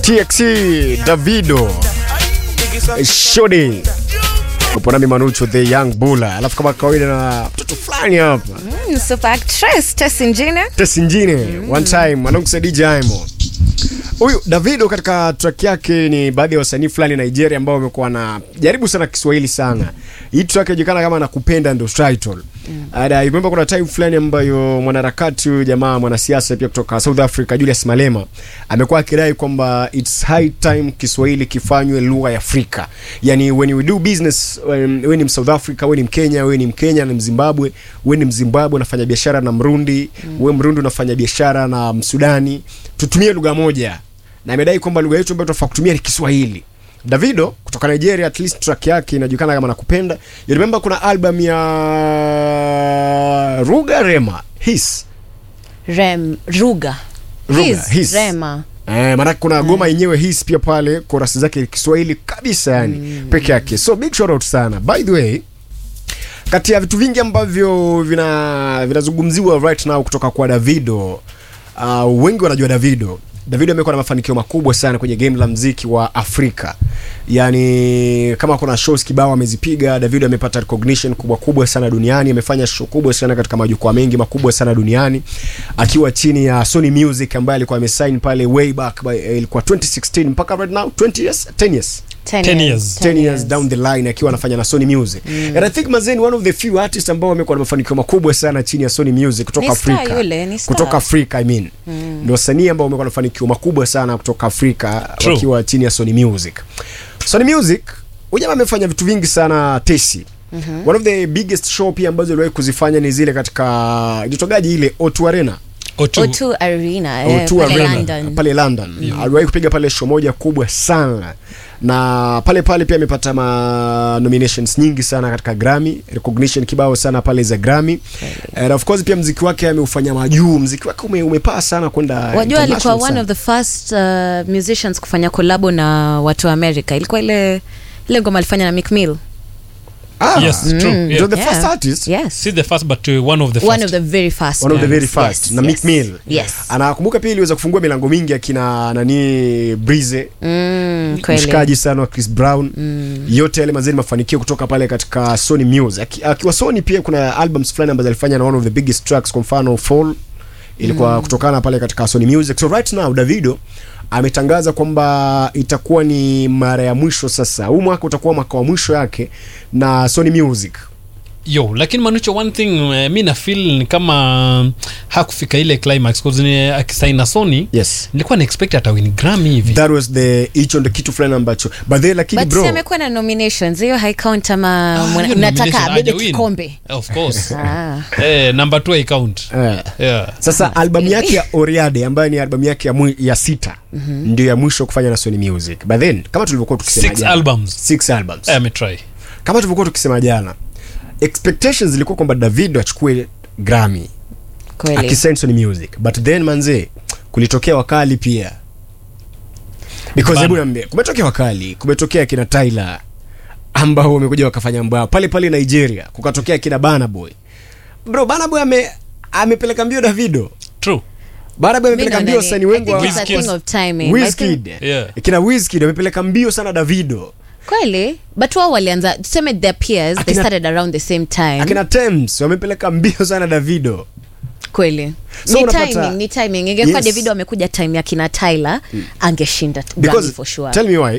TXC Davido Shodi upo nami Manucho the young bulla, alafu kama kawaida na mtoto fulani hapa Mm, super actress Tess Njine. Tess Njine one time alongside DJ Aimo. Huyu Davido katika track yake ni baadhi ya wasanii fulani Nigeria ambao wamekuwa na jaribu sana Kiswahili sana. Hii track inajulikana kama nakupenda ndio title. And I remember kuna time fulani ambayo mwanaharakati huyu jamaa mwanasiasa pia kutoka South Africa Julius Malema amekuwa akidai kwamba it's high time Kiswahili kifanywe lugha ya Afrika. Yani when we do business um, wewe ni South Africa, wewe ni Mkenya, wewe ni Mkenya na Mzimbabwe, wewe ni Mzimbabwe unafanya biashara na Mrundi, wewe Mrundi unafanya biashara na Msudani, tutumie lugha moja. Na amedai kwamba lugha yetu ambayo tunafaa kutumia ni Kiswahili. Davido kutoka Nigeria, at least track yake inajulikana kama nakupenda. You remember kuna album ya Ruga Rema His Rem, Ruga. Ruga, His, his. Rema. Eh, maanake kuna goma yenyewe his pia pale korasi zake Kiswahili kabisa yani peke yake. So big shout out sana. By the way, kati ya vitu vingi ambavyo vina vinazungumziwa right now kutoka kwa Davido, uh, wengi wanajua Davido. Davido amekuwa na mafanikio makubwa sana kwenye game la mziki wa Afrika. Yaani kama kuna shows kibao amezipiga, Davido amepata recognition kubwa kubwa sana duniani, amefanya show kubwa sana katika majukwaa mengi makubwa sana duniani akiwa chini ya Sony Music ambaye alikuwa amesign pale way back by, eh, ilikuwa 2016 mpaka right now 20 years 10 years 10 years. 10 years down the line akiwa anafanya na Sony Music. And I think Mazeni one of the few artists ambao wamekuwa na mafanikio makubwa sana chini ya Sony Music kutoka Ni star Afrika. yule, ni star. Kutoka Afrika I mean. Ndio wasanii ambao wamekuwa na mafanikio makubwa sana kutoka Afrika True. wakiwa chini ya Sony Music. Sony Music huyu jamaa amefanya vitu vingi sana Tesi. One of the biggest show pia ambazo aliwahi kuzifanya ni zile katika jitogaji ile O2 Arena. O2. O2 Arena. eh, O2 pale Arena London. pale London aliwahi kupiga pale show moja kubwa sana na pale pale pia amepata ma nominations nyingi sana katika Grammy recognition kibao sana pale za Grammy and of course pia mziki wake ameufanya majuu mziki wake ume, umepaa sana kwenda Wajua alikuwa international one sana. of the first uh, musicians kufanya kolabo na watu wa America. Ilikuwa ile ile ngoma alifanya na Meek Mill. ah, Yes, true. Mm. Yeah. So the Yeah. first artist Yes. Si the first but uh, one of the first. One of the very first. one of the very ones. first Yes, na yes. Meek Mill Yes. anakumbuka pia iliweza kufungua milango mingi akina nani Breeze Mm, kweli. mshikaji sana wa Chris Brown yote yale mazeni mafanikio kutoka pale katika Sony Music Aki- akiwa Sony pia kuna albums fulani ambazo alifanya na one of the biggest tracks kwa mfano Fall ilikuwa kutokana pale katika Sony Music so right now Davido ametangaza kwamba itakuwa ni mara ya mwisho sasa huu mwaka utakuwa mwaka wa mwisho yake na Sony Music yo lakini manucho one thing uh, mi na feel ni kama hakufika ile climax cause ni akisaina sony yes nilikuwa na expect atawini grammy hivi that was the hicho ndo kitu fulani ambacho but then lakini But bro si amekuwa na nominations hiyo haicount ama Ah, mwana- hiyo mnataka nomination abebe hajawin. kikombe of course Ah. eh, number two account eh, yeah. Sasa albamu yake ya Oriade ambayo ni albamu yake ya, mwi- ya sita ndio ya mwisho kufanya na Sony Music. But then kama tulivyokuwa tukisema Six jana, albums. six albums. Eh, ametry Kama tulivyokuwa tukisema jana, expectations zilikuwa kwamba Davido achukue Grammy Kweli. akisign Sony Music. But then manze kulitokea wakali pia. Because Bana. hebu niambie, kumetokea wakali, kumetokea kina Tyler ambao wamekuja wakafanya mbao pale pale Nigeria, kukatokea kina Burna Boy. Bro, Burna Boy ame amepeleka mbio Davido. true Burna Boy Mi amepeleka naona mbio ni- wasanii I wengi think wa it's a Wizkid. thing of timing. I Wizkid. think- Yeah. Kina Wizkid wamepeleka mbio sana Davido. kweli but wao walianza tuseme their peers they Akina- started around the same time Akina Tems wamepeleka mbio sana Davido. kweli So ni unapata- timing ni timing ingekuwa Yes. davido amekuja time ya kina tyler angeshinda Grammy Because for sure tell me why